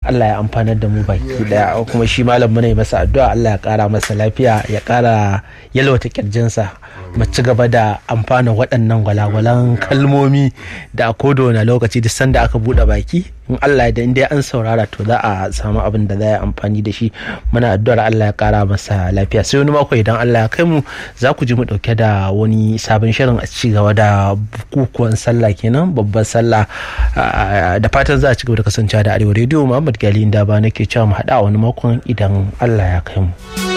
Allah ya amfanar da mu baki daya kuma shi malam muna yi masa addu'a Allah ya kara masa lafiya ya kara yalwata kirjinsa mu ci gaba da amfana waɗannan gwalagwalan kalmomi da a kodo na lokaci duk sanda aka buɗe baki in Allah da in dai an saurara to za a samu abin da za a amfani da shi muna addu'ar Allah ya kara masa lafiya sai wani mako idan Allah ya kai mu za ku ji mu dauke da wani sabon shirin a ci gaba da bukukuwan sallah kenan babban sallah da fatan za a ci gaba da kasancewa da arewa rediyo Muhammad Gali da ba nake cewa mu haɗa wani makon idan Allah ya kai mu.